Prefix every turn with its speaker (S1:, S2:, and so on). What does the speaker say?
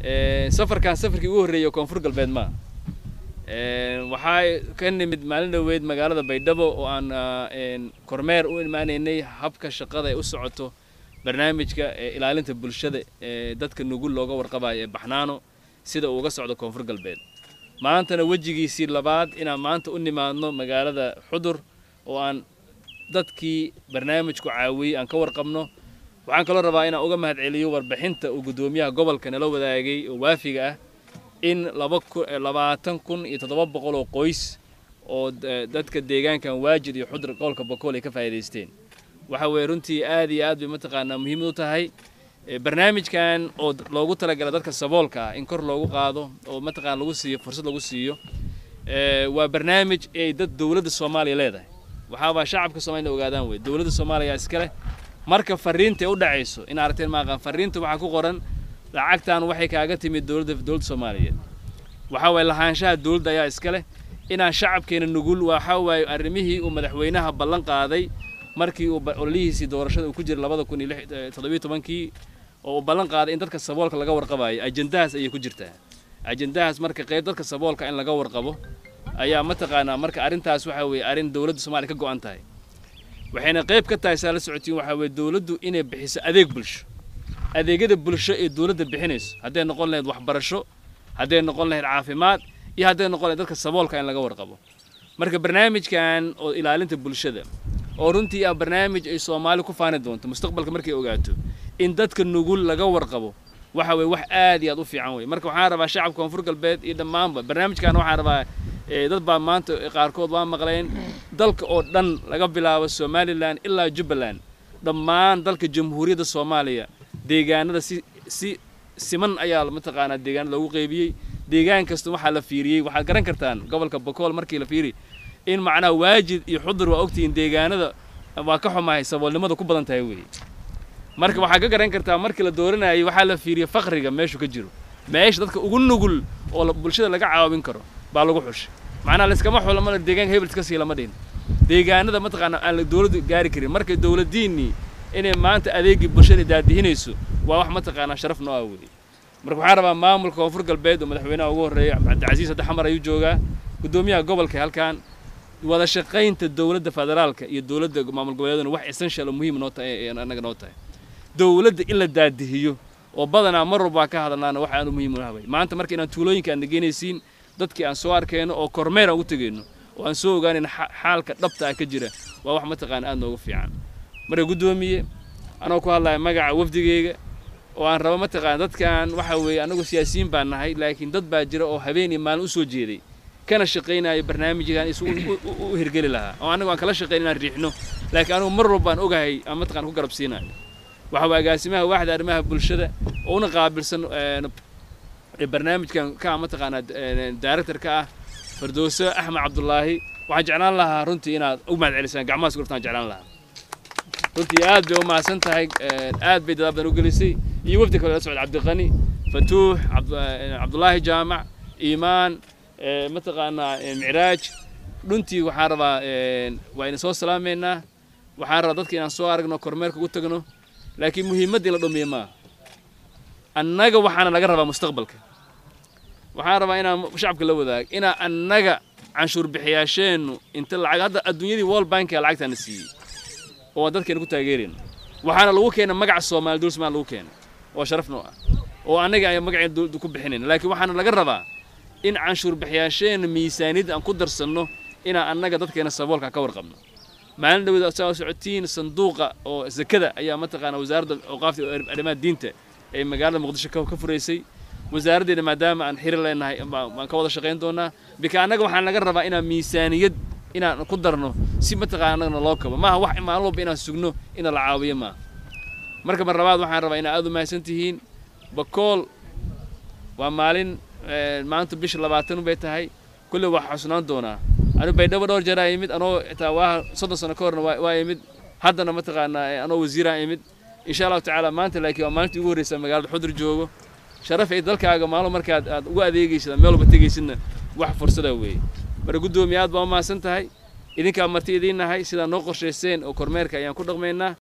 S1: safarkan safarkii ugu horreeyay koonfur galbeed maa waxaa ka nimid maalin dhoweyd magaalada baydhabo oo aan kormeer u imaanaynay habka shaqada ay u socoto barnaamijka ilaalinta bulshada ee dadka nugul looga warqabayo ee baxnaano sida uu uga socdo koonfur galbeed maantana wejigiisii labaad inaan maanta u nimaadno magaalada xudur oo aan dadkii barnaamijku caawiyey aan ka warqabno waxaan kaloo rabaa inaan uga mahadceliyo warbixinta uu guddoomiyaha gobolka nala wadaagay oo waafiga ah in labaatan kun iyo toddoba boqol oo qoys oo dadka deegaankan waajid iyo xudur gobolka bokool ay ka faa'iidaysteen waxa weeye runtii aad iyo aad bay mataqaanaa muhiimad u tahay barnaamijkan oo loogu talagala dadka saboolka ah in kor loogu qaado oo mataqaana lagu siiyo fursad lagu siiyo waa barnaamij ay dad dowladda soomaaliya leedahay waxaabaa shacabka soomaliya ogaadaan wey dowladda soomaaliya iska leh marka fariinta u dhacayso in aragteen maaqaan fariinta waxaa ku qoran lacagtan waxay kaaga timid dowladda dowladda soomaaliyeed waxaa waaye lahaanshaha dowladda ayaa iska leh inaan shacabkeena nugul waxaa waaye arrimihii uu madaxweynaha ballan qaaday markii uu ololihiisii doorashada uu ku jiray labada kun iyo toddobiyo tobankii oo uu ballan qaaday in dadka saboolka laga warqabayo ajendahaas ayay ku jirtaa ajendahaas marka qayb dadka saboolka in laga warqabo ayaa mataqaanaa marka arrintaas waxaa weeye arrin dowladda soomaaliya ka go'an tahay waxayna qayb ka tahay saa la socotiin waxaa weeye dowladdu inay bixiso adeeg bulsho adeegyada bulsho ee dowladda bixinayso hadday noqon lahayd waxbarasho hadday noqon lahayd caafimaad iyo hadday noqon lahayd dadka saboolka in laga warqabo marka barnaamijkan oo ilaalinta bulshada oo runtii ah barnaamij ay soomaali ku faani doonto mustaqbalka markay ogaato in dadka nugul laga warqabo waxa weye wax aad iyo aad u fiican wey marka waxaan rabaa shacabka koonfur galbeed iyo dhammaanba barnaamijkan waxaan rabaa dad baa maanta qaarkood waa maqleen dalka oo dhan laga bilaabo somalilan ilaa jubbaland dhammaan dalka jamhuuriyadda soomaaliya deegaanada si si siman ayaa mataqaanaa deegaanada loogu qeybiyey deegaan kasta waxaa la fiiriyey waxaad garan kartaan gobolka bokool markii la fiiri in macnaha waajid iyo xudur waa ogtihiin deegaanada waa ka xumahay saboolnimada ku badan tahay weeye marka waxaad ka garan kartaa markii la dooranayay waxaa la fiiriyey fakriga meeshu ka jiro meesha dadka ugu nugul oo bulshada laga caawin karo baa lagu xushay macnaha layskama xulo mana deegaanka hebel iska sii lama dhihin deegaanada mataqaana aan la dowladdu gaari karin marka dowladdiinnii inay maanta adeegii bulshada daadihinayso waa wax mataqaanaa sharaf noo ah weeye marka waxaan rabaa maamulka koonfur galbeed oo madaxweynaha ugu horreeya cabdicasiis hadda xamar ayuu joogaa guddoomiyaha gobolka halkan wada shaqaynta dowladda federaalka iyo dowladda maamul goboleeduna wax essential oo muhiim noo tahay ee annaga noo tahay dowladda in la daadihiyo oo badanaa mar walbaa ka hadalnaana wax aanu muhiim u habay maanta marka inaan tuulooyinka aan nageynaysiin dadkii aan soo arkayno oo kormeer aan u tegayno oo aan soo ogaanayn xaalka dhabta ah ka jira waa wax mataqaana aad nooga fiican marka guddoomiye anoo ku hadlaya magaca wafdigeyga oo aan rabo mataqaana dadkan waxa weeye annagu siyaasiyiin baan nahay laakiin dad baa jira oo habeen iyo maalin u soo jeeday kana shaqaynaya barnaamijkan isu u hirgeli lahaa oo annagu aan kala shaqayn inaan riixno laakiin anugu mar walbaan ogahay aan mataqana ku garab siinayo waxa waa agaasimaha waaxda arrimaha bulshada oo una qaabilsan barnaamijkan ka mataqaanaa director ka ah fardowso axmed cabdulaahi waxaan jeclaan lahaa runtii inaad u mahad celisaan gacmahaas gurtaan jeclaan lahaa runtii aad bay u mahadsan tahay aad bay dadaal badan u gelisay iyo wafdi kale la socda cabdiqani fatuux cabdulaahi jaamac iimaan mataqaanaa micraaj dhuntii waxaan rabaa waa ina soo salaameynaa waxaan rabaa dadka inaan soo aragno kormeerka ugu tagno laakiin muhiimadda in la dhumiyo maaha annaga waxaana laga rabaa mustaqbalka waxaan rabaa inaan shacabka la wadaag inaa annaga canshuur bixiyaasheennu inta lacag hadda adduunyadii world bankia lacagtaana siiyey oo aan dadkeena ku taageerayno waxaana lagu keenay magaca soomaali dowlad somalia lagu keenay oo sharaf noo ah oo annaga ay magaceena dowladda ku bixinayna laakiin waxaana laga rabaa in canshuur bixiyaasheenna miisaaniyadda aan ku darsanno inaan annaga dadkeena saboolka ka warqabno maalin dhaweed saa socotiin sanduuqa oo zakada ayaa mataqaana wasaaradda awqaafta arrimaha diinta ee magaalada muqdisho ka furaysay wasaaraddeena maadaama aan xiri leenahay baan ka wada shaqayn doonaa bika annaga waxaan laga rabaa inaan miisaaniyad inaan ku darno si mataqaana annagana loo kabo maaha wax maalin walba inaan sugno ina la caawiyo maaha marka mar labaad waxaan rabaa inaad aad u mahadsan tihiin bakool waa maalin maanta bisha labaatan bay tahay kulle waa xusnaan doonaa anu baydhabo dhowr jeeraa imid anoo xitaa waa soddon sano ka horna waa imid haddana mataqaanaa anoo wasiiraan imid insha allahu tacaala maanta laakiin waa maalintii ugu horreysa magaalada xudur joogo sharaf ay dalkaaga maalin markaad aad ugu adeegaysid meel walba tegaysidna wax fursada weeye marka guddoomiye aad baa u mahadsan tahay idinkaa marti idiin nahay sidaa noo qorshayseen oo kormeerka ayaan ku dhaqmaynaa